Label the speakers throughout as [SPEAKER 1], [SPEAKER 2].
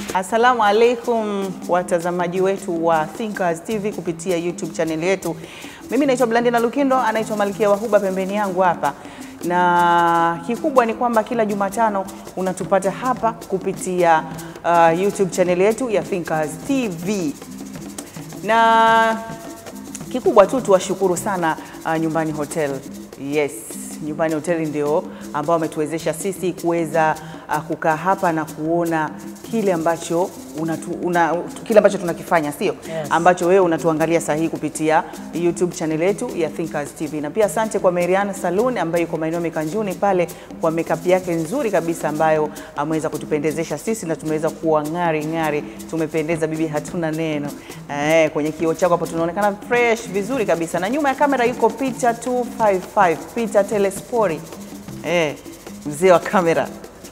[SPEAKER 1] Assalamu alaikum watazamaji wetu wa Thinkers TV kupitia YouTube channel yetu. Mimi naitwa Blandina Lukindo, anaitwa Malkia Wahuba pembeni yangu hapa, na kikubwa ni kwamba kila Jumatano unatupata hapa kupitia uh, YouTube channel yetu ya Thinkers TV na kikubwa tu tuwashukuru sana uh, Nyumbani Hotel. Yes, Nyumbani Hotel ndio ambao wametuwezesha sisi kuweza uh, kukaa hapa na kuona kile ambacho unatu, una, kile ambacho tunakifanya sio
[SPEAKER 2] Yes.
[SPEAKER 1] ambacho wewe unatuangalia sahihi kupitia YouTube channel yetu ya Thinkers TV. Na pia asante kwa Marian Saloon ambayo yuko maeneo Mikanjuni pale kwa makeup yake nzuri kabisa ambayo ameweza kutupendezesha sisi na tumeweza kuwa ng'ari ng'ari, tumependeza bibi, hatuna neno. Eh, kwenye kioo chako hapo tunaonekana fresh vizuri kabisa, na nyuma ya kamera yuko Peter 255 Peter Telespori, eh, mzee wa kamera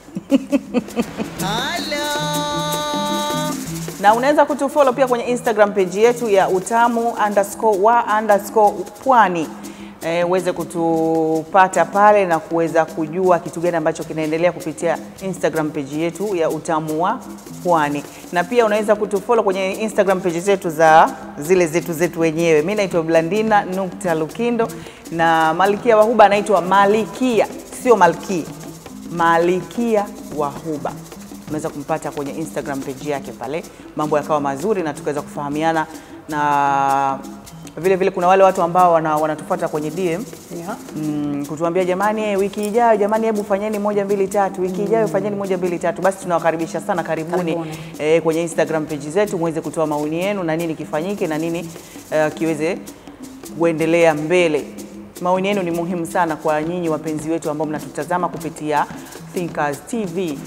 [SPEAKER 1] na unaweza kutufollow pia kwenye Instagram page yetu ya utamu underscore wa underscore pwani Eh, uweze kutupata pale na kuweza kujua kitu gani ambacho kinaendelea kupitia Instagram page yetu ya utamu wa pwani, na pia unaweza kutufollow kwenye Instagram page zetu za zile zetu zetu wenyewe. Mimi naitwa Blandina nukta Lukindo na Malkia Wahuba anaitwa Malikia, sio Malkia, Malikia Wahuba unaweza kumpata kwenye Instagram page yake pale, mambo yakawa mazuri na tukaweza kufahamiana, na vile vile kuna wale watu ambao wana, wanatufuata kwenye DM
[SPEAKER 2] Yeah.
[SPEAKER 1] mm, kutuambia jamani, eh, wiki ijayo jamani, hebu fanyeni moja mbili tatu, wiki ijayo fanyeni moja mbili tatu. Basi tunawakaribisha sana, karibuni,
[SPEAKER 2] Karibuni.
[SPEAKER 1] eh, kwenye Instagram page zetu muweze kutoa maoni yenu na nini kifanyike na nini eh, kiweze kuendelea mbele. Maoni yenu ni muhimu sana kwa nyinyi wapenzi wetu ambao mnatutazama kupitia Thinkers TV.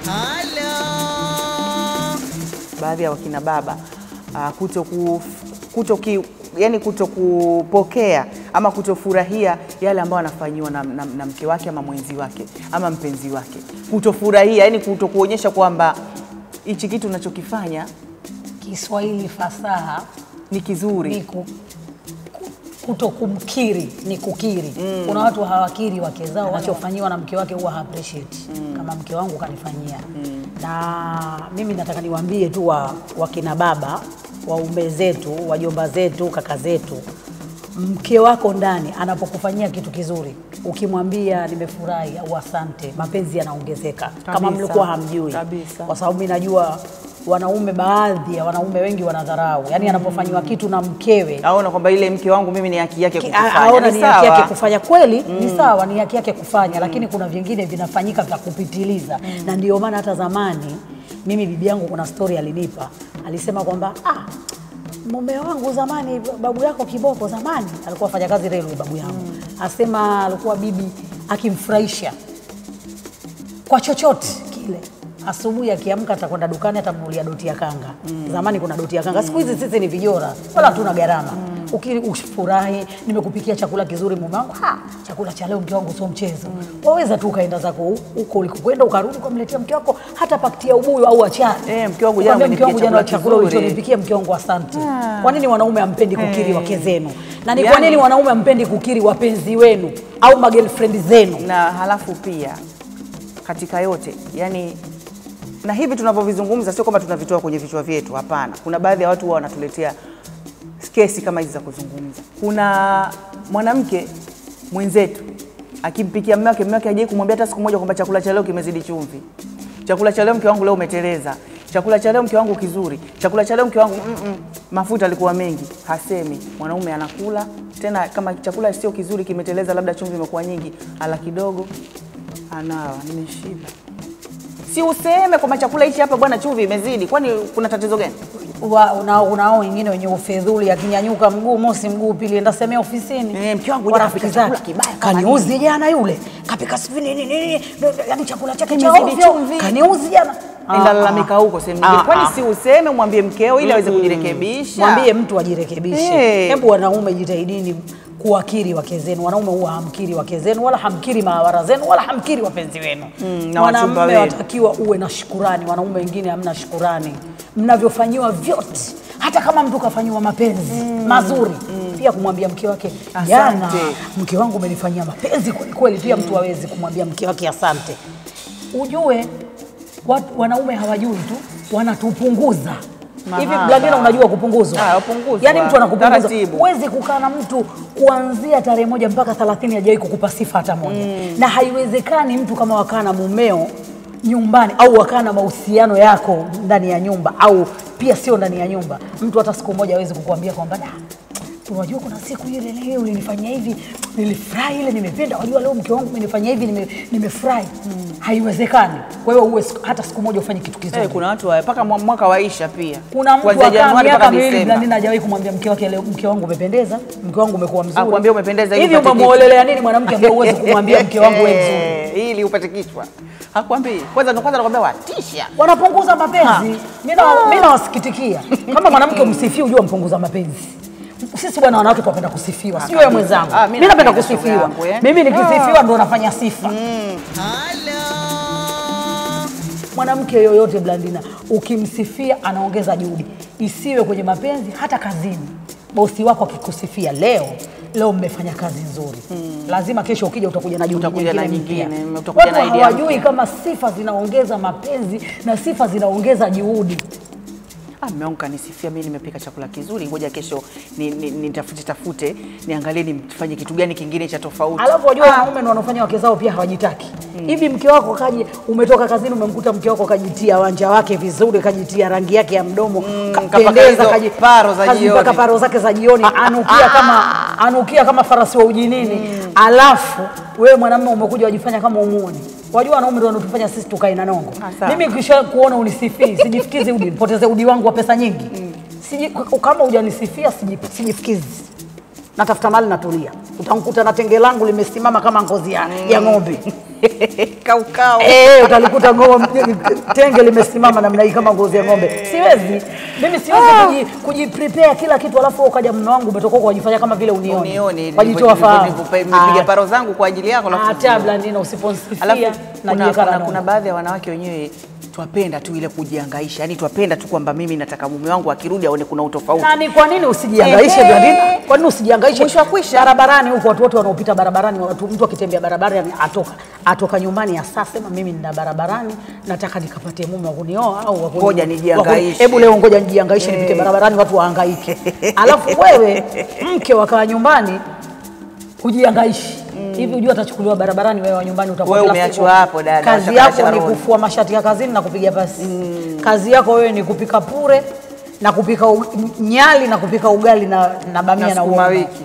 [SPEAKER 1] baadhi ya wakina baba uh, kuto, ku, kuto, ki, yani kuto kupokea ama kutofurahia yale ambayo anafanyiwa na, na, na mke wake ama mwenzi wake ama mpenzi wake, kutofurahia yani kuto kuonyesha kwamba hichi kitu unachokifanya
[SPEAKER 2] Kiswahili fasaha
[SPEAKER 1] ni
[SPEAKER 2] ni
[SPEAKER 1] kizuri.
[SPEAKER 2] ku, ku- kuto kumkiri ni kukiri. Kuna watu hawakiri wake zao, wanachofanyiwa na mke wake huwa ha appreciate kama mke wangu kanifanyia. Na mimi nataka niwaambie tu wa wakina baba, waume zetu, wajomba zetu, kaka zetu, mke wako ndani anapokufanyia kitu kizuri, ukimwambia nimefurahi au asante, mapenzi yanaongezeka kama
[SPEAKER 1] Kabisa.
[SPEAKER 2] mlikuwa hamjui,
[SPEAKER 1] Kabisa.
[SPEAKER 2] kwa sababu mimi najua wanaume, baadhi ya wanaume wengi wanadharau, yaani anapofanyiwa kitu na mkewe
[SPEAKER 1] Aona kwamba ile mke wangu mimi ni haki yake
[SPEAKER 2] Ki-
[SPEAKER 1] kukifanya.
[SPEAKER 2] aona
[SPEAKER 1] Ni
[SPEAKER 2] ni haki
[SPEAKER 1] sawa.
[SPEAKER 2] yake kufanya kweli, ni sawa, ni haki yake kufanya, lakini kuna vingine vinafanyika vya kupitiliza, na ndio maana hata zamani mimi bibi yangu kuna story alinipa, alisema kwamba ah, mume wangu zamani, babu yako kiboko zamani alikuwa afanya kazi railway, babu yangu asema alikuwa bibi akimfurahisha kwa chochote kile asubuhi akiamka atakwenda dukani atamnulia doti ya kanga. Zamani kuna doti ya kanga, siku hizi sisi ni vijora, wala hatuna gharama. Ukili ufurahi, nimekupikia chakula kizuri mume wangu, "Ah, chakula cha leo mke wangu sio mchezo. Waweza tu ukaenda zako huko ulikokwenda ukarudi ukamletea mke wako hata pakiti ya ubuyu au achari.
[SPEAKER 1] Eh, mke wangu jana
[SPEAKER 2] Ukamwambia, mke wangu
[SPEAKER 1] umenipikia
[SPEAKER 2] jana
[SPEAKER 1] chakula
[SPEAKER 2] chakula
[SPEAKER 1] kizuri."
[SPEAKER 2] ulichonipikia mke wangu asante. Kwa nini wanaume hampendi kukiri wake zenu? Na ni kwa
[SPEAKER 1] Yani-
[SPEAKER 2] nini wanaume hampendi kukiri wapenzi wenu au magirlfriend zenu?
[SPEAKER 1] na halafu pia katika yote yani, na hivi tunavyovizungumza sio kwamba tunavitoa kwenye vichwa vyetu, hapana. Kuna baadhi ya watu huwa wanatuletea kesi kama hizi za kuzungumza. Kuna mwanamke mwenzetu akimpikia mume wake, mume wake hajai kumwambia hata siku moja kwamba chakula cha leo kimezidi chumvi, chakula cha leo mke wangu leo umeteleza, chakula cha leo mke wangu kizuri, chakula cha leo mke wangu mm -mm, mafuta alikuwa mengi. Hasemi. Mwanaume anakula tena, kama chakula sio kizuri, kimeteleza, labda chumvi imekuwa nyingi, ala kidogo, anawa, nimeshiba. Si useme kwamba chakula hichi hapa bwana, chumvi imezidi, kwani kuna tatizo gani?
[SPEAKER 2] Wa- una- unao wengine wenye ufedhuli, akinyanyuka mguu mosi mguu pili, enda semea ofisini.
[SPEAKER 1] Eh, mke wangu
[SPEAKER 2] Kwa
[SPEAKER 1] jana
[SPEAKER 2] rafiki
[SPEAKER 1] kapika chakula
[SPEAKER 2] zake.
[SPEAKER 1] kibaya kama
[SPEAKER 2] kaniuzi jana yule kapika sijui nini nini, yani chakula chake cha
[SPEAKER 1] Kimezidi
[SPEAKER 2] ovyo,
[SPEAKER 1] chumvi.
[SPEAKER 2] kaniuzi jana.
[SPEAKER 1] Ndalalamika huko sehemu nyingine,
[SPEAKER 2] Ah,
[SPEAKER 1] kwani
[SPEAKER 2] ah.
[SPEAKER 1] si useme, mwambie mkeo ili aweze kujirekebisha.
[SPEAKER 2] Mwambie mtu ajirekebishe.
[SPEAKER 1] Eh.
[SPEAKER 2] Hebu wanaume jitahidini kuwakiri wake zenu. Wanaume huwa hamkiri wake zenu wala hamkiri mawara zenu wala hamkiri wapenzi wenu.
[SPEAKER 1] na wachumba
[SPEAKER 2] Mwanamume
[SPEAKER 1] wenu.
[SPEAKER 2] watakiwa uwe na shukurani. Wanaume wengine hamna shukurani, mnavyofanyiwa vyote, hata kama mtu kafanyiwa mapenzi mazuri pia kumwambia mke wake
[SPEAKER 1] Asante.
[SPEAKER 2] jana, mke wangu umenifanyia mapenzi kweli kweli. Pia mtu hawezi kumwambia mke wake asante. Ujue watu, wanaume hawajui tu wanatupunguza hivi.
[SPEAKER 1] Mahaba.
[SPEAKER 2] Blandina, unajua kupunguzwa?
[SPEAKER 1] Ah, kupunguzwa.
[SPEAKER 2] Yaani mtu anakupunguza,
[SPEAKER 1] Taratibu.
[SPEAKER 2] huwezi kukaa na mtu kuanzia tarehe moja mpaka 30 hajawahi kukupa sifa hata moja na haiwezekani mtu kama wakaa na mumeo nyumbani au wakaa na mahusiano yako ndani ya nyumba au pia sio ndani ya nyumba, mtu hata siku moja hawezi kukuambia kwamba "Da, unajua kuna siku ile leo ulinifanyia hivi, nilifurahi ile, nimependa. Wajua leo mke wangu umenifanyia hivi, nime- nimefurahi. Haiwezekani. Kwa hiyo uwe siku- hata siku moja ufanye kitu kizuri.
[SPEAKER 1] Eh, kuna watu wa- mpaka mwa- mwaka waisha pia.
[SPEAKER 2] Kuna mtu
[SPEAKER 1] Kuanzia
[SPEAKER 2] akaa
[SPEAKER 1] Januari
[SPEAKER 2] miaka
[SPEAKER 1] mpaka
[SPEAKER 2] miwili
[SPEAKER 1] Disemba.
[SPEAKER 2] Blandina hajawahi kumwambia mke wake leo, mke wangu umependeza, mke wangu umekuwa mzuri.
[SPEAKER 1] Akwambia umependeza ili
[SPEAKER 2] hivi
[SPEAKER 1] upate kitu.
[SPEAKER 2] umemuolelea nini mwanamke ambaye huwezi kumwambia mke wangu wewe mzuri?
[SPEAKER 1] Eh, ili upate kichwa. Hakwambii. Kwanza ndo kwanza nakwambia watisha.
[SPEAKER 2] Wanapunguza mapenzi. Mimi na- mimi nawasikitikia. Kama mwanamke umsifii, ujue mpunguza mapenzi. Sisi bwana wanawake tunapenda kusifiwa, sio wewe
[SPEAKER 1] kabisa.
[SPEAKER 2] mwenzangu.
[SPEAKER 1] Ah, mimi
[SPEAKER 2] Mimi napenda
[SPEAKER 1] napenda shoga
[SPEAKER 2] kusifiwa.
[SPEAKER 1] yangu, eh.
[SPEAKER 2] Mimi nikisifiwa ndo nafanya sifa. Mwanamke yoyote Blandina, ukimsifia anaongeza juhudi, isiwe kwenye mapenzi, hata kazini. Bosi wako akikusifia leo leo mmefanya kazi nzuri, lazima kesho ukija utakuja na juhudi
[SPEAKER 1] Utakuja na
[SPEAKER 2] nyingine mpya.
[SPEAKER 1] nyingine, utakuja
[SPEAKER 2] Watu
[SPEAKER 1] na idea
[SPEAKER 2] hawajui
[SPEAKER 1] mpya.
[SPEAKER 2] kama sifa zinaongeza mapenzi na sifa zinaongeza juhudi.
[SPEAKER 1] Ah, mume wangu kanisifia mimi nimepika chakula kizuri, ngoja kesho ni- ni- nitafute tafute niangalie nifanye kitu gani kingine cha tofauti.
[SPEAKER 2] Alafu wajua wanaume ndio wanaofanya wake zao pia hawajitaki. Hivi mke wako kaji, umetoka kazini umemkuta mke wako kajitia wanja wake vizuri, kajitia rangi yake ya mdomo,
[SPEAKER 1] kapaka
[SPEAKER 2] kapendeza,
[SPEAKER 1] hizo
[SPEAKER 2] kaji-
[SPEAKER 1] paro za
[SPEAKER 2] kazipaka
[SPEAKER 1] jioni.
[SPEAKER 2] paro zake za jioni, anukia kama anukia kama farasi wa ujinini. Alafu wewe mwanamume umekuja wajifanya kama umuoni. Wajua wanaume ndio wanatufanya sisi tukae na nongo.
[SPEAKER 1] Ah, sawa.
[SPEAKER 2] Mimi kisha kuona unisifii, sijifikizi udi, nipoteze udi wangu wa pesa nyingi. Siji, kama hujanisifia siji- sijifikizi. Natafuta mali natulia. Utamkuta na tenge langu limesimama kama ngozi ya, ya ng'ombe.
[SPEAKER 1] Kaukau.
[SPEAKER 2] Eh, utalikuta ng'ombe tenge limesimama namna hii kama ngozi ya ng'ombe. Siwezi. Mimi siwezi kuji, kuji prepare kila kitu alafu wewe ukaja mume wangu umetoka huko wajifanya kama vile unioni.
[SPEAKER 1] Unioni
[SPEAKER 2] Wajitoa fahamu.
[SPEAKER 1] nimepiga paro zangu kwa ajili yako alafu
[SPEAKER 2] Hata Blandina usiponisifia
[SPEAKER 1] Alafu
[SPEAKER 2] na
[SPEAKER 1] kuna,
[SPEAKER 2] jiweka
[SPEAKER 1] kuna,
[SPEAKER 2] na
[SPEAKER 1] kuna baadhi ya wanawake wenyewe twapenda tu ile kujiangaisha, yani twapenda tu kwamba mimi nataka mume wangu akirudi aone kuna utofauti.
[SPEAKER 2] Nani, kwa nini usijiangaishe
[SPEAKER 1] Ehe.
[SPEAKER 2] Blandina? Kwa nini usijiangaishe?
[SPEAKER 1] Mwisho wa kwisha.
[SPEAKER 2] barabarani huko, watu wote wanaopita barabarani, watu, mtu akitembea barabarani atoka atoka nyumbani asa sema mimi nina barabarani, nataka nikapatie mume wa kunioa au wa kuni-
[SPEAKER 1] Ngoja
[SPEAKER 2] wa kuni-
[SPEAKER 1] nijiangaishe.
[SPEAKER 2] Hebu leo ngoja nijiangaishe, nipite barabarani, watu wahangaike. Alafu wewe mke wakaa nyumbani kujiangaishi hivi, ujua atachukuliwa barabarani, wewe wa nyumbani utakuwa
[SPEAKER 1] Wewe
[SPEAKER 2] kila
[SPEAKER 1] umeachwa
[SPEAKER 2] siku-
[SPEAKER 1] hapo, dada,
[SPEAKER 2] Kazi
[SPEAKER 1] ushakala
[SPEAKER 2] yako ni
[SPEAKER 1] Sharon.
[SPEAKER 2] kufua mashati ya kazini na kupiga pasi. Kazi yako wewe ni kupika pure na kupika u- nyali na kupika ugali na, na bamia
[SPEAKER 1] Na
[SPEAKER 2] na
[SPEAKER 1] sukuma
[SPEAKER 2] uoga.
[SPEAKER 1] wiki.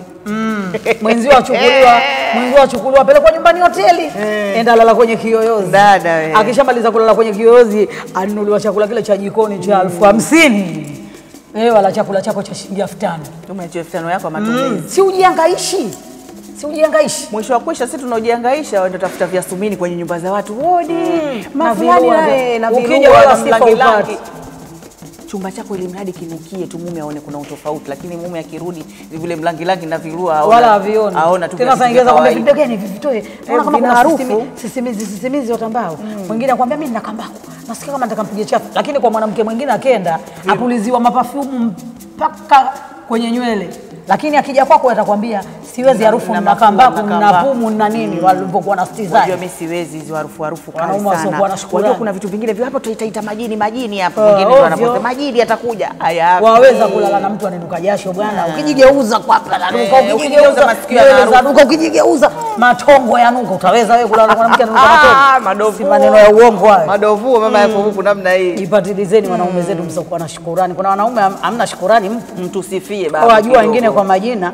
[SPEAKER 2] Mwenzio achukuliwa, mwenzio achukuliwa apelekwa nyumbani hoteli, enda lala kwenye kiyoyozi.
[SPEAKER 1] Dada we.
[SPEAKER 2] Akishamaliza kulala kwenye kiyoyozi, anunuliwa chakula kile cha jikoni cha elfu hamsini. Wewe wala chakula chako cha shilingi elfu tano.
[SPEAKER 1] Tumeachia elfu tano yako ya matumizi.
[SPEAKER 2] Si ujiangaishi, si ujiangaishi.
[SPEAKER 1] Mwisho wa kwisha sisi tunaojiangaisha waenda tafuta viasumini kwenye nyumba za watu hodi
[SPEAKER 2] Na
[SPEAKER 1] mafulani
[SPEAKER 2] virua
[SPEAKER 1] naye
[SPEAKER 2] vya-
[SPEAKER 1] na
[SPEAKER 2] ukija
[SPEAKER 1] virua
[SPEAKER 2] wala
[SPEAKER 1] na
[SPEAKER 2] sifa
[SPEAKER 1] mlangilangi.
[SPEAKER 2] upati.
[SPEAKER 1] Chumba chako ili mradi kinukie tu mume aone kuna utofauti, lakini mume akirudi vile mlangilangi na virua aona-
[SPEAKER 2] wala havioni
[SPEAKER 1] aona tu
[SPEAKER 2] tena.
[SPEAKER 1] viatu
[SPEAKER 2] Saa
[SPEAKER 1] vya
[SPEAKER 2] ingine kwambia
[SPEAKER 1] kawaida.
[SPEAKER 2] vitu gani vivitoe, naona kama
[SPEAKER 1] vina
[SPEAKER 2] kuna
[SPEAKER 1] harufu.
[SPEAKER 2] sisimi- sisimizi sisimizi watambao. Mwingine akwambia mimi nina kambako, nasikia kama nataka mpige chafu, lakini kwa mwanamke mwingine akenda apuliziwa mapafumu mpaka kwenye nywele, lakini akija kwako atakwambia siwezi, harufu
[SPEAKER 1] na
[SPEAKER 2] nina
[SPEAKER 1] mafua,
[SPEAKER 2] kambako,
[SPEAKER 1] na
[SPEAKER 2] nina
[SPEAKER 1] kambako.
[SPEAKER 2] pumu, nina nini, walivyokuwa na
[SPEAKER 1] Unajua
[SPEAKER 2] stizai
[SPEAKER 1] mimi siwezi hizo harufu harufu kali
[SPEAKER 2] Wanaume wasiokuwa na
[SPEAKER 1] sana.
[SPEAKER 2] shukrani.
[SPEAKER 1] Unajua kuna vitu vingine vya hapo tutaita majini majini hapo.
[SPEAKER 2] Ah,
[SPEAKER 1] Mwingine ndo
[SPEAKER 2] ovyo.
[SPEAKER 1] anaposema majini atakuja. Haya.
[SPEAKER 2] waweza kulala na mtu ananuka jasho bwana, ukijigeuza kwapa nanuka,
[SPEAKER 1] Eh, ukigeuza
[SPEAKER 2] ukijigeuza
[SPEAKER 1] masikio
[SPEAKER 2] nywele
[SPEAKER 1] yanaruka.
[SPEAKER 2] zanuka, ukijigeuza matongo yanuka. Utaweza wewe kulala na mwanamke ananuka
[SPEAKER 1] Ah,
[SPEAKER 2] matongo?
[SPEAKER 1] madovu.
[SPEAKER 2] Si maneno ya uongo hayo.
[SPEAKER 1] Madovu mama yako huku namna hii.
[SPEAKER 2] Jipatilizeni wanaume zetu msiokuwa na shukurani. Kuna wanaume ham- hamna shukurani, mpo
[SPEAKER 1] Mtusifie baba.
[SPEAKER 2] wajua
[SPEAKER 1] kidogo.
[SPEAKER 2] wengine kwa majina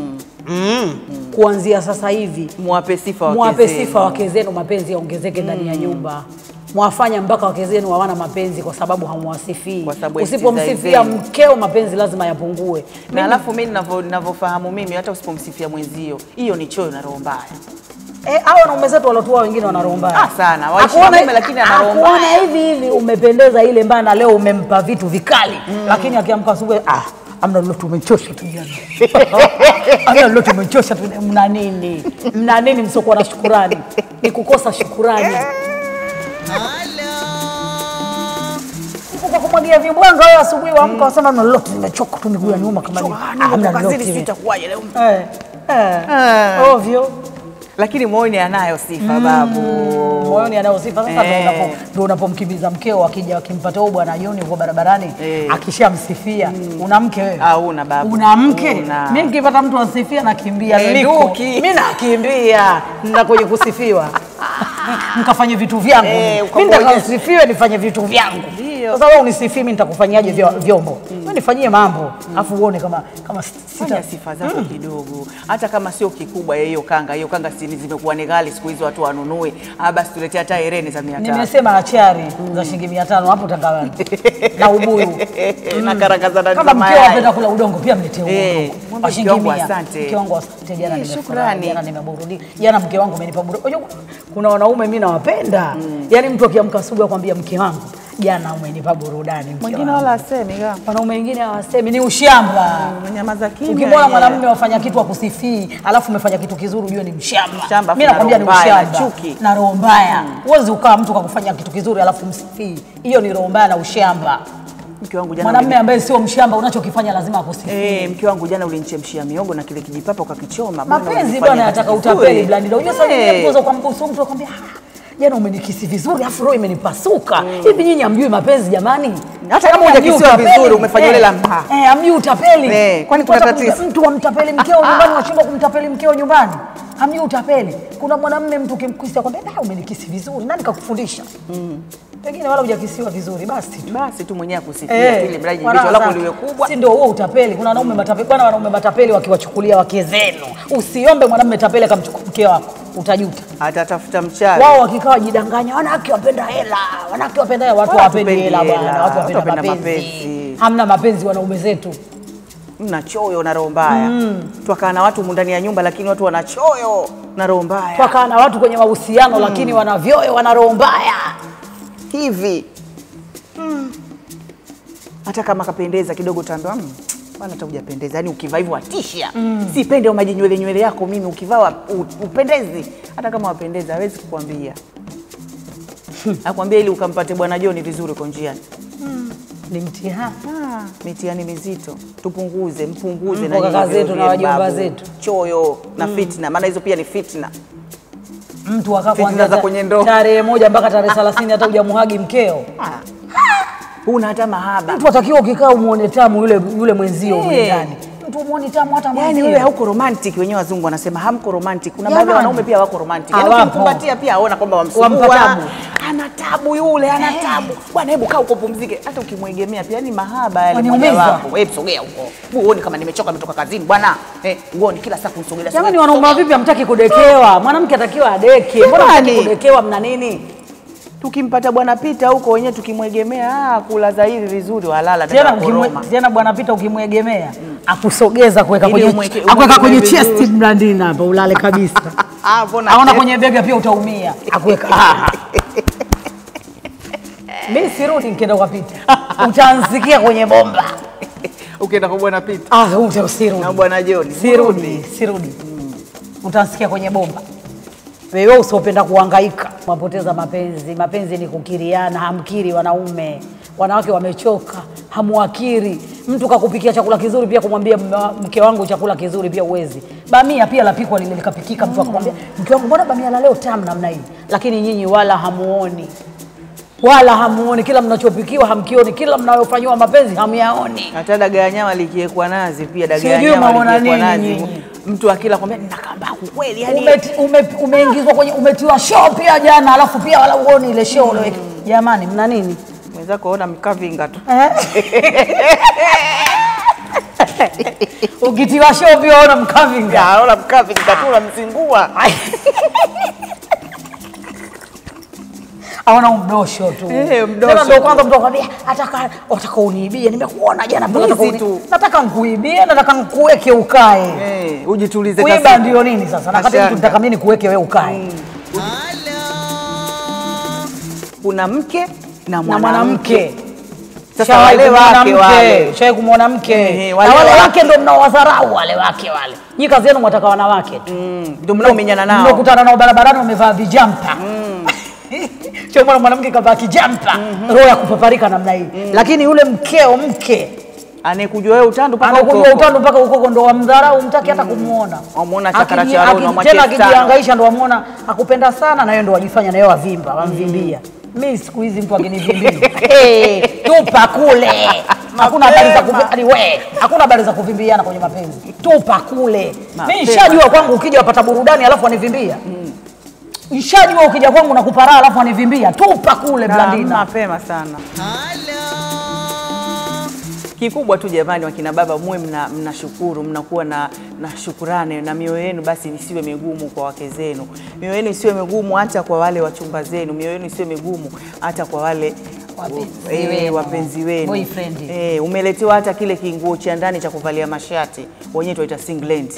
[SPEAKER 2] mm. Kuanzia sasa hivi
[SPEAKER 1] Mwape sifa wake
[SPEAKER 2] mwape
[SPEAKER 1] zenu.
[SPEAKER 2] sifa wake zenu, mapenzi yaongezeke ndani ya nyumba. Mwafanya mpaka wake zenu hawana mapenzi kwa sababu hamwasifii.
[SPEAKER 1] Kwa sababu ya
[SPEAKER 2] Usipomsifia
[SPEAKER 1] stizai zenu.
[SPEAKER 2] mkeo, mapenzi lazima yapungue.
[SPEAKER 1] Na alafu mimi ninavyo- ninavyofahamu mimi hata usipomsifia mwenzio, hiyo ni choyo na roho mbaya.
[SPEAKER 2] Eh, hao wanaume zetu walotua wengine wana roho mbaya.
[SPEAKER 1] Ah, sana. Waishi
[SPEAKER 2] Akuona-
[SPEAKER 1] na mume lakini ana roho
[SPEAKER 2] akuona
[SPEAKER 1] mbaya.
[SPEAKER 2] hivi hivi umependeza ile mbaya na leo umempa vitu vikali. Lakini akiamka asubuhi ah amna lolote umechosha tu jana. amna lolote umechosha tu mna nini? Mna nini msiokuwa na shukurani? Ni kukosa shukurani. Kwa kumwagia vibwanga wewe asubuhi waamka wasema mna lolote nimechoka tu miguu ya nyuma kama nini. Ah, hamna lolote.
[SPEAKER 1] Kazini sitakuwaje leo.
[SPEAKER 2] Eh. Eh. Ovyo.
[SPEAKER 1] lakini moyoni anayo sifa babu.
[SPEAKER 2] moyoni anayo sifa sasa, ndo
[SPEAKER 1] Eh.
[SPEAKER 2] unapo- ndo unapomkimbiza mkeo, akija akimpata huyu bwana Joni huko barabarani
[SPEAKER 1] Eh.
[SPEAKER 2] akishamsifia, una mke wewe?
[SPEAKER 1] Hauna babu.
[SPEAKER 2] Una mke?
[SPEAKER 1] Una.
[SPEAKER 2] Mimi nikipata mtu ansifia nakimbia,
[SPEAKER 1] Eh,
[SPEAKER 2] niliko.
[SPEAKER 1] nduki.
[SPEAKER 2] Mimi nakimbia na kwenye kusifiwa mkafanye vitu vyangu.
[SPEAKER 1] Eh,
[SPEAKER 2] mimi
[SPEAKER 1] ukakuonyesha.
[SPEAKER 2] nitakasifiwe nifanye vitu vyangu.
[SPEAKER 1] Ndio.
[SPEAKER 2] Sasa wewe unisifii, mimi nitakufanyaje vyo- vyombo? Wewe nifanyie mambo, afu uone kama kama sita
[SPEAKER 1] Fanya sifa zako kidogo, hata kama sio kikubwa ya hiyo kanga. Hiyo kanga si zimekuwa ni ghali siku hizi, watu wanunue. Ah, basi tuletea hata hereni za mia tano
[SPEAKER 2] Nimesema achari za shilingi mia tano hapo Tangawani na ubuyu
[SPEAKER 1] na karanga za ndani
[SPEAKER 2] kama
[SPEAKER 1] za
[SPEAKER 2] mkeo
[SPEAKER 1] mayai.
[SPEAKER 2] apenda kula udongo pia mletee huo
[SPEAKER 1] Eh,
[SPEAKER 2] udongo
[SPEAKER 1] mwambie
[SPEAKER 2] kwa shilingi
[SPEAKER 1] mke wangu
[SPEAKER 2] mia.
[SPEAKER 1] asante.
[SPEAKER 2] Mke wangu asante, jana
[SPEAKER 1] Eh,
[SPEAKER 2] nimefurahi,
[SPEAKER 1] shukrani.
[SPEAKER 2] jana nimeburudika, jana mke wangu amenipa burudani. Unajua kuna wanaume mimi nawapenda, yaani mtu akiamka asubuhi akwambia mke wangu jana umenipa burudani. mke
[SPEAKER 1] Mwingine
[SPEAKER 2] wangu."
[SPEAKER 1] wala asemi kama
[SPEAKER 2] wanaume wengine hawasemi, ni ushamba.
[SPEAKER 1] umenyamaza kimya.
[SPEAKER 2] Ukimwona
[SPEAKER 1] yeye.
[SPEAKER 2] mwanamume wafanya kitu akusifii, alafu umefanya kitu kizuri, ujue ni mshamba.
[SPEAKER 1] Mshamba,
[SPEAKER 2] Mimi
[SPEAKER 1] afu
[SPEAKER 2] nakwambia
[SPEAKER 1] na
[SPEAKER 2] ni
[SPEAKER 1] roho mbaya, na
[SPEAKER 2] ushamba
[SPEAKER 1] chuki.
[SPEAKER 2] na roho mbaya. Huwezi ukawa mtu kakufanya kitu kizuri alafu msifii, hiyo ni roho mbaya na ushamba.
[SPEAKER 1] mke wangu jana
[SPEAKER 2] Mwanamume ambaye sio mshamba, unachokifanya lazima akusifie.
[SPEAKER 1] Eh, mke wangu jana ulinichemshia miogo na kile kijipapa ukakichoma. Bwana,
[SPEAKER 2] Mapenzi
[SPEAKER 1] ulifanya
[SPEAKER 2] bwana
[SPEAKER 1] kitu
[SPEAKER 2] yataka
[SPEAKER 1] kizuri.
[SPEAKER 2] utapeli blandi. Unajua sasa
[SPEAKER 1] Eh.
[SPEAKER 2] nyingine mtu ukambusu mtu akwambia "Ah, jana umenikisi vizuri afu roho imenipasuka. Hivi nyinyi hamjui mapenzi jamani?
[SPEAKER 1] Hata kama
[SPEAKER 2] Hamjui
[SPEAKER 1] hujakisiwa
[SPEAKER 2] utapeli?
[SPEAKER 1] vizuri, umefanya
[SPEAKER 2] Eh,
[SPEAKER 1] ile la mha.
[SPEAKER 2] Eh, hamjui utapeli.
[SPEAKER 1] Eh, kwani kuna
[SPEAKER 2] Hata
[SPEAKER 1] tatizo?
[SPEAKER 2] kumta- Mtu amtapeli mkeo nyumbani, unashindwa kumtapeli mkeo nyumbani. Hamjui utapeli. Kuna mwanamume mtu ukimkisia kwambia "Ah, umenikisi vizuri. Nani kakufundisha? Pengine wala hujakisiwa vizuri basi tu.
[SPEAKER 1] Basi tu mwenyewe akusifia ili mradi
[SPEAKER 2] wana
[SPEAKER 1] jicho lako
[SPEAKER 2] sana.
[SPEAKER 1] liwe kubwa.
[SPEAKER 2] Si ndio huo utapeli? Kuna wanaume matapeli, bwana, wanaume matapeli wakiwachukulia wake zenu. Usiombe mwanamume tapeli akamchukua mke wako, utajuta.
[SPEAKER 1] Atatafuta mchawi.
[SPEAKER 2] Wao wakikaa wajidanganya, wanawake wapenda hela, wanawake wapenda hela. Watu
[SPEAKER 1] Wala
[SPEAKER 2] hawapendi
[SPEAKER 1] hatupendi
[SPEAKER 2] hela
[SPEAKER 1] hela,
[SPEAKER 2] bwana, watu
[SPEAKER 1] watu
[SPEAKER 2] wapenda
[SPEAKER 1] wapenda
[SPEAKER 2] mapenzi.
[SPEAKER 1] mapenzi.
[SPEAKER 2] Hamna mapenzi wanaume zetu.
[SPEAKER 1] Mna choyo na roho mbaya. Twakaa na watu humu ndani ya nyumba, lakini watu wana choyo na roho mbaya.
[SPEAKER 2] Twakaa na watu kwenye mahusiano lakini wana vyoyo, wana roho mbaya.
[SPEAKER 1] hivi hata kama kapendeza kidogo utaambiwa "Mm, bwana hata hujapendeza yani ukivaa hivyo watisha sipende maji nywele nywele yako mimi ukivaa wa- u- upendezi hata kama wapendeza hawezi kukwambia akwambia ili ukampate bwana Joni vizuri uko njiani
[SPEAKER 2] Ni mtihani.
[SPEAKER 1] Ah, mitihani mizito tupunguze mpunguze
[SPEAKER 2] Mpo kaka
[SPEAKER 1] nyinyi
[SPEAKER 2] zetu
[SPEAKER 1] vile
[SPEAKER 2] na
[SPEAKER 1] vile
[SPEAKER 2] wajomba
[SPEAKER 1] babu.
[SPEAKER 2] zetu.
[SPEAKER 1] choyo na fitna maana hizo pia ni fitna
[SPEAKER 2] Mtu akaa
[SPEAKER 1] Fitna
[SPEAKER 2] kuanzia
[SPEAKER 1] za
[SPEAKER 2] ta-
[SPEAKER 1] kwenye ndoa.
[SPEAKER 2] tarehe moja mpaka tarehe 30 hata hujamuhagi mkeo.
[SPEAKER 1] Ah. huna hata mahaba
[SPEAKER 2] Mtu atakiwa ukikaa umuone tamu yule yule mwenzio
[SPEAKER 1] Eh.
[SPEAKER 2] mle ndani. Mtu umuone tamu hata
[SPEAKER 1] Yaani
[SPEAKER 2] mwenzio.
[SPEAKER 1] wewe hauko romantic, wenyewe wazungu wanasema hamko romantic. Kuna
[SPEAKER 2] Jamani.
[SPEAKER 1] baadhi ya wanaume pia wako romantic. Yaani
[SPEAKER 2] Hawapo.
[SPEAKER 1] ukimkumbatia pia aona kwamba
[SPEAKER 2] Wampa
[SPEAKER 1] wamsumbua.
[SPEAKER 2] tabu.
[SPEAKER 1] Ana tabu yule, ana tabu. Bwana hebu kaa huko pumzike. Hata ukimwegemea pia yani mahaba yale
[SPEAKER 2] Waniumiza.
[SPEAKER 1] moja wako. Wewe sogea huko. Uone kama nimechoka nimetoka kazini bwana. Eh, uone kila saa kumsogelea.
[SPEAKER 2] Jamani,
[SPEAKER 1] sogea,
[SPEAKER 2] wanaume wa
[SPEAKER 1] sogea.
[SPEAKER 2] vipi hamtaki kudekewa? Mwanamke atakiwa adeke. Mbona hamtaki
[SPEAKER 1] Jamani.
[SPEAKER 2] kudekewa? Mna nini?
[SPEAKER 1] Tukimpata bwana Pita huko wenyewe tukimwegemea, ah, kula hivi vizuri walala
[SPEAKER 2] Tena
[SPEAKER 1] tena
[SPEAKER 2] ukimwe,
[SPEAKER 1] koroma.
[SPEAKER 2] tena bwana Pita ukimwegemea akusogeza kuweka
[SPEAKER 1] Ili
[SPEAKER 2] kwenye
[SPEAKER 1] umweke-
[SPEAKER 2] akuweka
[SPEAKER 1] umweke
[SPEAKER 2] kwenye
[SPEAKER 1] vizuri.
[SPEAKER 2] chest mlandini hapa ulale kabisa.
[SPEAKER 1] Ah, mbona
[SPEAKER 2] Aona
[SPEAKER 1] chef?
[SPEAKER 2] kwenye bega pia utaumia. Akuweka. Ah. Mimi sirudi nikienda kwa Pita. Utansikia kwenye bomba.
[SPEAKER 1] Ukienda kwa bwana Pita
[SPEAKER 2] Ah, ute usirudi.
[SPEAKER 1] na bwana Joni.
[SPEAKER 2] Sirudi, sirudi. Utasikia kwenye bomba. Wewe usiopenda kuhangaika, wapoteza mapenzi. Mapenzi ni kukiriana, hamkiri wanaume. Wanawake wamechoka, hamuakiri. Mtu kakupikia chakula kizuri, pia kumwambia mme wa- mke wangu chakula kizuri pia uwezi. Bamia pia lapikwa lile likapikika, mtu akamwambia mke wangu, mbona bamia la leo tamu namna hii? Lakini nyinyi wala hamuoni, wala hamuoni. Kila mnachopikiwa hamkioni, kila mnayofanyiwa mapenzi hamyaoni.
[SPEAKER 1] hata dagaa ya nyama likiwekwa nazi pia dagaa ya
[SPEAKER 2] Sijui
[SPEAKER 1] nyama
[SPEAKER 2] maona
[SPEAKER 1] likiwekwa
[SPEAKER 2] nini
[SPEAKER 1] nazi
[SPEAKER 2] nyinyi?
[SPEAKER 1] mtu akila kwambia nina kambaku kweli yani
[SPEAKER 2] Umeti- ume- umeingizwa kwenye umetiwa show pia jana, alafu pia wala uoni ile show ulioweka. Jamani, mna nini
[SPEAKER 1] mwenzako ona mkavinga tu
[SPEAKER 2] eh? Ukitiwa show pia ona mkavinga.
[SPEAKER 1] Ya, ona mkavinga tu unamzingua
[SPEAKER 2] Aona umdosho tu.
[SPEAKER 1] Eh, mdosho
[SPEAKER 2] Tena ndio
[SPEAKER 1] tu.
[SPEAKER 2] kwanza mtu akwambia ataka wataka uniibie, nimekuona jana mpaka
[SPEAKER 1] Mwizi
[SPEAKER 2] nataka uni-
[SPEAKER 1] tu.
[SPEAKER 2] nataka nikuibie, nataka nikuweke ukae.
[SPEAKER 1] Eh, ujitulize
[SPEAKER 2] Kuiba
[SPEAKER 1] kasi.
[SPEAKER 2] ndio nini sasa? Na kati
[SPEAKER 1] Mashaka.
[SPEAKER 2] mtu nataka mimi nikuweke wewe ukae.
[SPEAKER 1] kuna mke na
[SPEAKER 2] Na
[SPEAKER 1] mwanamke
[SPEAKER 2] mwanamke
[SPEAKER 1] sasa
[SPEAKER 2] Shawahi
[SPEAKER 1] wale
[SPEAKER 2] kumwona
[SPEAKER 1] wake
[SPEAKER 2] mke,
[SPEAKER 1] wale
[SPEAKER 2] shawahi kumwona mke
[SPEAKER 1] Ehe,
[SPEAKER 2] na
[SPEAKER 1] wale
[SPEAKER 2] wale
[SPEAKER 1] wake.
[SPEAKER 2] wake ndio mnaowadharau wale wake wale. Nyi kazi yenu mwataka wanawake tu,
[SPEAKER 1] Mm, ndio mnaomenyana nao
[SPEAKER 2] mnakutana nao barabarani wamevaa vijampa Chomona mwanamke kavaa kijampa, roho ya kupaparika namna hii, lakini yule mkeo mke
[SPEAKER 1] Anayekujua wewe utandu mpaka
[SPEAKER 2] anakujua
[SPEAKER 1] huko.
[SPEAKER 2] utando mpaka ukoko ndo wamdharau umtaki hata kumwona
[SPEAKER 1] Wamuona chakara
[SPEAKER 2] Akiji-
[SPEAKER 1] cha roho,
[SPEAKER 2] akiji-
[SPEAKER 1] unamwachia
[SPEAKER 2] tena
[SPEAKER 1] elfu tano.
[SPEAKER 2] akijihangaisha ndo wamwona akupenda sana na yeye ndo wajifanya naye wavimba wamvimbia mi siku hizi mtu akinivimbia hey, tupa kule hakuna habari za kuvi- yaani we hakuna habari za kuvimbiana kwenye mapenzi tupa kule mi
[SPEAKER 1] Mapema.
[SPEAKER 2] nishajua kwangu ukija wapata burudani alafu wanivimbia nishajua ukija kwangu nakupa raha alafu wanivimbia tupa kule
[SPEAKER 1] Na
[SPEAKER 2] blandina
[SPEAKER 1] mapema sana. Kikubwa tu jamani, wakina baba muwe mna, mnashukuru mnakuwa na, na shukurani na mioyo yenu basi isiwe migumu kwa wake zenu, mioyo yenu isiwe migumu hata kwa wale wachumba zenu, mioyo yenu isiwe migumu hata kwa wale
[SPEAKER 2] Wapenzi
[SPEAKER 1] eh,
[SPEAKER 2] wenu.
[SPEAKER 1] wapenzi wenu
[SPEAKER 2] Boyfriend.
[SPEAKER 1] eh, umeletewa hata kile kinguo cha ndani cha kuvalia mashati, wenyewe tuwaita singlet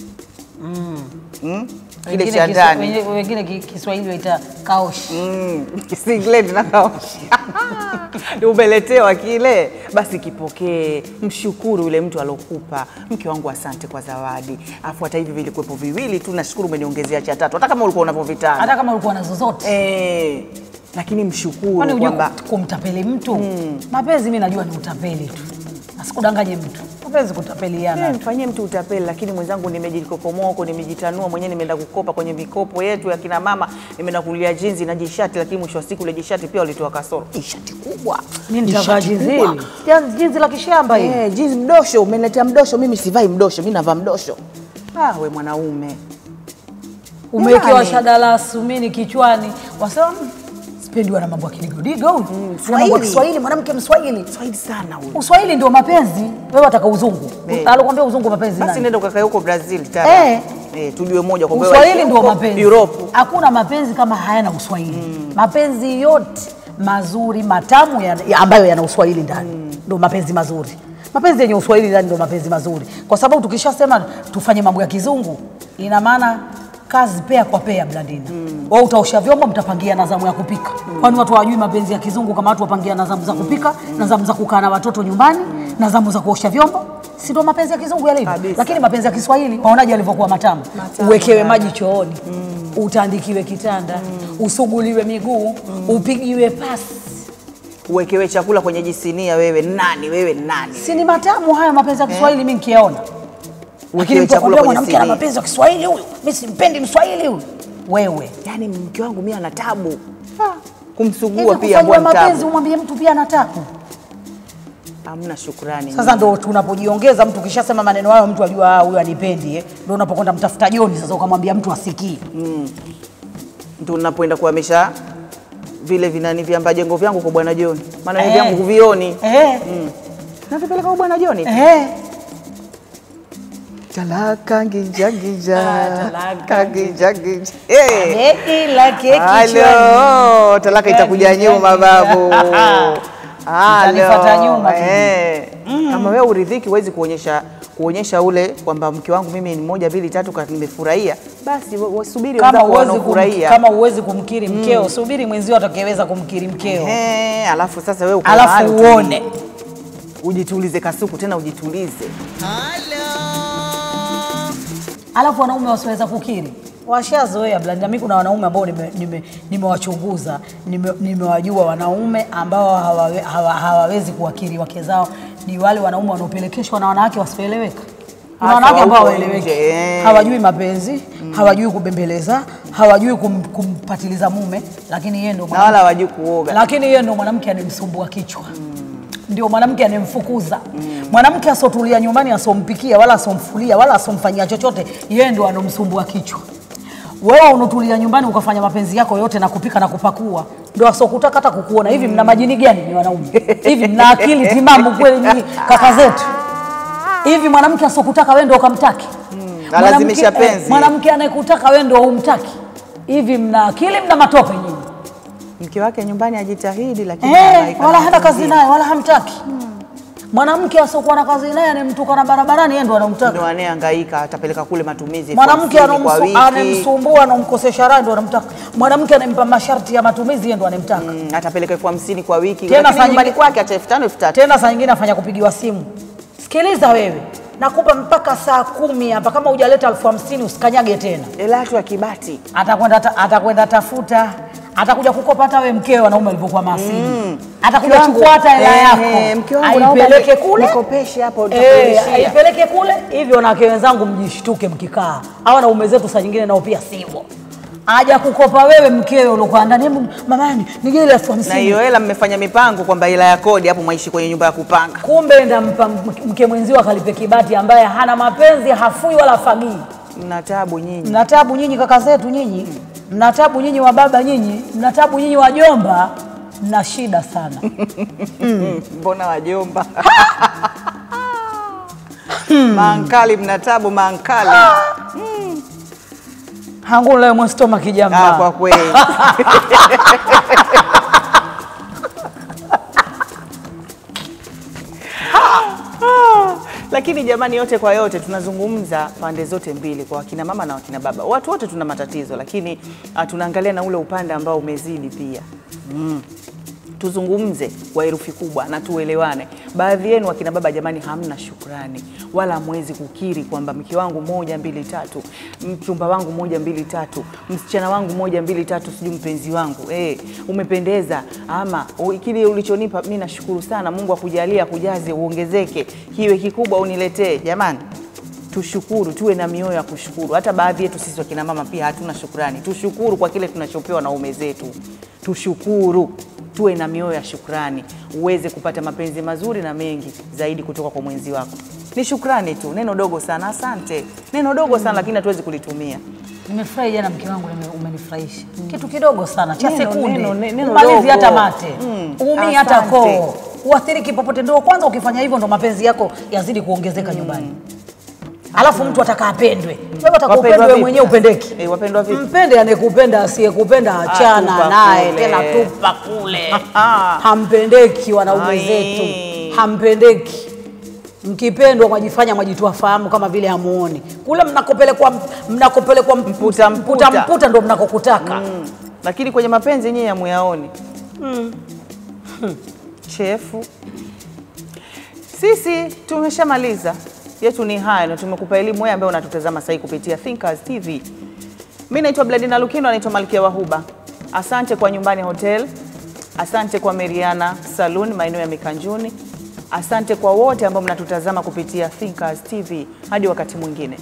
[SPEAKER 1] mm. kile
[SPEAKER 2] wengine
[SPEAKER 1] cha
[SPEAKER 2] kiswa-
[SPEAKER 1] ndani
[SPEAKER 2] wengine- wengine ki- kiswahili waita kaoshi
[SPEAKER 1] Mm, singlet na kaoshi umeletewa kile, basi kipokee, mshukuru yule mtu alokupa. Mke wangu, asante kwa zawadi. Afu hata hivi vilikuwepo viwili tu, nashukuru umeniongezea cha tatu, hata kama ulikuwa unavyovitaka
[SPEAKER 2] hata kama ulikuwa na zozote
[SPEAKER 1] eh, lakini
[SPEAKER 2] kwani
[SPEAKER 1] mshukuru
[SPEAKER 2] ujue
[SPEAKER 1] kwamba
[SPEAKER 2] kumtapeli mtu mapenzi mi najua ni utapeli tu asikudanganye mtu mapenzi kutapeliana
[SPEAKER 1] Eh, mfanyie mtu utapeli, lakini mwenzangu, nimejikokomoa huko, nimejitanua mwenyewe, nimeenda kukopa kwenye mikopo yetu ya kina mama, nimeenda kulia jinzi na jishati, lakini mwisho wa siku ile jishati pia walitoa kasoro. Jishati kubwa,
[SPEAKER 2] mi nitavaa
[SPEAKER 1] Jishati
[SPEAKER 2] jinzi
[SPEAKER 1] kubwa.
[SPEAKER 2] hili Jinzi- jinzi la kishamba hili
[SPEAKER 1] Eh, jinsi mdosho, umeniletea mdosho, mimi sivai mdosho, mimi navaa mdosho. Ah, we mwanaume.
[SPEAKER 2] umewekewa
[SPEAKER 1] Jamani.
[SPEAKER 2] shada la sumini kichwani wasema "Mm, sipendi wana mambo ya kidigodigo huyu Wana mambo ya
[SPEAKER 1] Swahili.
[SPEAKER 2] kiswahili mwanamke mswahili
[SPEAKER 1] Swahili sana huyu.
[SPEAKER 2] uswahili ndio mapenzi wewe wataka uzungu
[SPEAKER 1] Eh.
[SPEAKER 2] alokwambia uzungu mapenzi
[SPEAKER 1] Basi
[SPEAKER 2] nani?
[SPEAKER 1] nenda ukakae huko Brazil tara.
[SPEAKER 2] Eh.
[SPEAKER 1] Eh, tujue moja kwa
[SPEAKER 2] Uswahili ndio mapenzi.
[SPEAKER 1] Europe.
[SPEAKER 2] Hakuna mapenzi kama hayana uswahili. Mapenzi yote mazuri matamu ya, ya ambayo yana uswahili ndani ndio mapenzi mazuri. Mapenzi yenye uswahili ndani ndio mapenzi mazuri, kwa sababu tukishasema tufanye mambo ya kizungu, ina maana kazi pea kwa pea, Blandina. Wewe utaosha vyombo, mtapangia na zamu ya kupika. Kwani watu hawajui mapenzi ya kizungu kama watu wapangia na zamu za kupika na zamu za kukaa na watoto nyumbani na zamu za kuosha vyombo? Si ndio mapenzi ya kizungu yalivyo?
[SPEAKER 1] Kabisa.
[SPEAKER 2] Lakini mapenzi ya Kiswahili waonaje alivyokuwa matamu?
[SPEAKER 1] Matamu
[SPEAKER 2] Uwekewe
[SPEAKER 1] sana.
[SPEAKER 2] maji chooni utandikiwe kitanda usuguliwe miguu upigiwe pasi
[SPEAKER 1] Uwekewe chakula kwenye jisinia wewe nani wewe nani?
[SPEAKER 2] si ni matamu haya mapenzi ya Kiswahili mi nkiyaona lakini
[SPEAKER 1] Uwekewe
[SPEAKER 2] mtu
[SPEAKER 1] chakula
[SPEAKER 2] akwambia
[SPEAKER 1] kwenye
[SPEAKER 2] mwanamke ana
[SPEAKER 1] sinia.
[SPEAKER 2] mapenzi ya Kiswahili huyu mi simpendi mswahili huyu wewe
[SPEAKER 1] Yaani mke wangu mimi ana tabu. Kumsugua
[SPEAKER 2] hivi
[SPEAKER 1] pia
[SPEAKER 2] kufanyiwa
[SPEAKER 1] mbwa ni
[SPEAKER 2] mapenzi
[SPEAKER 1] tabu.
[SPEAKER 2] umwambie mtu pia anataka
[SPEAKER 1] Hamna shukrani.
[SPEAKER 2] sasa ndo tunapojiongeza mtu kishasema maneno hayo mtu ajua "Ah, huyu anipendi eh. ndo unapokwenda mtafuta joni sasa ukamwambia mtu asikii
[SPEAKER 1] Ndio unapoenda kuhamisha vile vinani viamba jengo vyangu kwa bwana John. Maana
[SPEAKER 2] Eh.
[SPEAKER 1] hivi vyangu huvioni.
[SPEAKER 2] eh.
[SPEAKER 1] Navipeleka kwa bwana John.
[SPEAKER 2] Eh.
[SPEAKER 1] Talaka ngija ngija.
[SPEAKER 2] Ah, talaka
[SPEAKER 1] ngija ngija. Eh.
[SPEAKER 2] Beki la keki
[SPEAKER 1] Halo, talaka itakuja nyuma babu.
[SPEAKER 2] Itanifuata nyuma tu.
[SPEAKER 1] Eh. Kama wewe uridhiki huwezi kuonyesha kuonyesha ule kwamba mke wangu mimi ni moja mbili tatu ka- nimefurahia, basi wa- wasubiri
[SPEAKER 2] kama
[SPEAKER 1] wenzako
[SPEAKER 2] uwezi kum,
[SPEAKER 1] wanaofurahia.
[SPEAKER 2] kama uwezi kumkiri mkeo subiri mwenzio atakayeweza kumkiri mkeo
[SPEAKER 1] Eh, alafu sasa wewe uko
[SPEAKER 2] alafu
[SPEAKER 1] mahali utulie.
[SPEAKER 2] uone
[SPEAKER 1] ujitulize kasuku tena ujitulize.
[SPEAKER 2] alafu wanaume wasiweza kukiri washazoea blanda. Mimi kuna wanaume ambao nimewachunguza nime, nime nimewajua wanaume ambao hawawe, hawa, hawawezi kuwakiri wake zao ni wale wanaume wanaopelekeshwa na wanawake wasioeleweka. Kuna
[SPEAKER 1] Hasa
[SPEAKER 2] wanawake ambao
[SPEAKER 1] wa huko
[SPEAKER 2] hawaeleweki,
[SPEAKER 1] nje, eh.
[SPEAKER 2] hawajui mapenzi, hawajui kubembeleza, hawajui kum, kumpatiliza mume, lakini yeye ndo
[SPEAKER 1] Na wala hawajui kuoga.
[SPEAKER 2] lakini yeye ndo mwanamke anemsumbua kichwa ndio mwanamke anemfukuza mwanamke asotulia nyumbani asompikia wala asomfulia wala asomfanyia chochote yeye ndo anomsumbua kichwa wewe unotulia nyumbani ukafanya mapenzi yako yote na kupika na kupakua ndo asokutaka hata kukuona hivi mna majini gani ni wanaume hivi mna akili timamu kweli nyinyi kaka zetu hivi mwanamke asokutaka wewe ndo ukamtaki
[SPEAKER 1] Alazimisha
[SPEAKER 2] Mwanamke- eh,
[SPEAKER 1] penzi.
[SPEAKER 2] mwanamke anayekutaka wewe ndo humtaki hivi mna akili mna matope nyinyi
[SPEAKER 1] Mke wake nyumbani ajitahidi, lakini
[SPEAKER 2] Eh,
[SPEAKER 1] anahangaika
[SPEAKER 2] wala
[SPEAKER 1] na
[SPEAKER 2] hana kazi
[SPEAKER 1] mwingine.
[SPEAKER 2] naye wala hamtaki. Mwanamke asiokuwa na kazi naye anemtukana barabarani, yeye ndo anamtaka.
[SPEAKER 1] Ndio anayehangaika, atapeleka kule matumizi elfu
[SPEAKER 2] Mwanamke
[SPEAKER 1] hamsini kwa
[SPEAKER 2] anomsu-
[SPEAKER 1] wiki.
[SPEAKER 2] anemsumbua anomkosesha raha ndo anamtaka. Mwanamke anempa masharti ya matumizi, yeye ndo anemtaka.
[SPEAKER 1] Mm, atapeleka elfu hamsini kwa wiki,
[SPEAKER 2] Tena
[SPEAKER 1] lakini
[SPEAKER 2] saa
[SPEAKER 1] nyumbani
[SPEAKER 2] nyingi-
[SPEAKER 1] kwake acha elfu tano elfu tatu.
[SPEAKER 2] Tena saa nyingine afanya kupigiwa simu. Sikiliza wewe, nakupa mpaka saa kumi hapa, kama hujaleta elfu hamsini usikanyage tena.
[SPEAKER 1] Hela yatu ya kibati
[SPEAKER 2] Atakwenda ta- atakwenda tafuta, atakuja kukopa hata we mkeo wanaume alivyokuwa maasini atakuja
[SPEAKER 1] Mke wangu,
[SPEAKER 2] chukua hata hela yako
[SPEAKER 1] ehe, mke wangu naomba
[SPEAKER 2] aipeleke
[SPEAKER 1] ni-
[SPEAKER 2] kule
[SPEAKER 1] nikopeshe hapo,
[SPEAKER 2] Eh,
[SPEAKER 1] nitakurudishia.
[SPEAKER 2] aipeleke kule hivyo. Wanawake wenzangu, mjishtuke mkikaa, hawa wanaume zetu saa nyingine nao pia sivyo. Aja kukopa wewe mkeo uliokuwa ndani, hebu mamani nige ile elfu
[SPEAKER 1] na
[SPEAKER 2] hamsini
[SPEAKER 1] hiyo hela mmefanya mipango kwamba hela ya kodi hapo mwaishi kwenye nyumba ya kupanga.
[SPEAKER 2] kumbe ndampa mke mwenzio akalipe kibati ambaye hana mapenzi, hafui wala fagii.
[SPEAKER 1] Mna tabu nyinyi.
[SPEAKER 2] Mna tabu nyinyi kaka zetu nyinyi, mna tabu nyinyi wa baba nyinyi, mna tabu nyinyi wajomba, mna shida sana.
[SPEAKER 1] Mbona wajomba? Maankali mna tabu maankali.
[SPEAKER 2] hangu leo mwestoma kijamba
[SPEAKER 1] Ah, kwa kweli. Lakini jamani, yote kwa yote, tunazungumza pande zote mbili, kwa wakina mama na wakina baba. Watu wote tuna matatizo, lakini ah, tunaangalia na ule upande ambao umezidi pia mm. Tuzungumze kwa herufi kubwa na tuelewane. Baadhi yenu wakina baba, jamani, hamna shukrani wala hamwezi kukiri kwamba mke wangu moja mbili tatu, mchumba wangu moja mbili tatu, msichana wangu moja mbili tatu, sijui mpenzi wangu eh, umependeza ama u- kile ulichonipa mimi nashukuru sana. Mungu akujalie, akujaze, uongezeke, kiwe kikubwa, uniletee. Jamani, tushukuru, tuwe na mioyo ya kushukuru. Hata baadhi yetu sisi wakina mama pia hatuna shukrani. Tushukuru kwa kile tunachopewa na ume zetu, tushukuru, tuwe na mioyo ya shukrani, uweze kupata mapenzi mazuri na mengi zaidi kutoka kwa mwenzi wako. Ni shukrani tu, neno dogo sana. Asante, neno dogo sana, lakini hatuwezi kulitumia.
[SPEAKER 2] Nimefurahi jana mke wangu, nime- umenifurahisha kitu kidogo sana cha
[SPEAKER 1] Neno,
[SPEAKER 2] sekunde,
[SPEAKER 1] neno, ne- neno
[SPEAKER 2] umalizi
[SPEAKER 1] dogo.
[SPEAKER 2] hata mate
[SPEAKER 1] Mm,
[SPEAKER 2] umi hata
[SPEAKER 1] asante.
[SPEAKER 2] koo uathiriki popote. Ndio kwanza ukifanya hivyo, ndo mapenzi yako yazidi kuongezeka nyumbani. Alafu mtu ataka apendwe, wewe ataka
[SPEAKER 1] Wapendwa
[SPEAKER 2] upendwe, wewe
[SPEAKER 1] vipi
[SPEAKER 2] mwenyewe
[SPEAKER 1] sasa?
[SPEAKER 2] upendeki.
[SPEAKER 1] Eh, wapendwa vipi?
[SPEAKER 2] Mpende anayekupenda, asiyekupenda achana
[SPEAKER 1] Atupa
[SPEAKER 2] naye,
[SPEAKER 1] kule.
[SPEAKER 2] tena tupa kule.
[SPEAKER 1] Ah.
[SPEAKER 2] Hampendeki wanaume
[SPEAKER 1] Ai.
[SPEAKER 2] zetu, hampendeki. Mkipendwa mwajifanya mwajitoa fahamu kama vile hamuoni. Kule mnakopelekwa mnakopelekwa mp-
[SPEAKER 1] Mputa, mputa.
[SPEAKER 2] mputa, mputa ndo mnakokutaka.
[SPEAKER 1] Mm. Lakini kwenye mapenzi yenyewe hamuyaoni. Chefu. Sisi tumeshamaliza yetu ni haya, na tumekupa elimu wewe ambaye unatutazama sasa kupitia Thinkers TV. Mimi naitwa Bladina Lukino, naitwa Malkia Wahuba. Asante kwa Nyumbani Hotel, asante kwa Meriana Saloon maeneo ya Mikanjuni, asante kwa wote ambao mnatutazama kupitia Thinkers TV. Hadi wakati mwingine.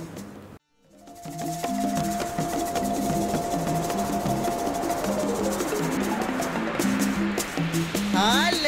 [SPEAKER 3] Hali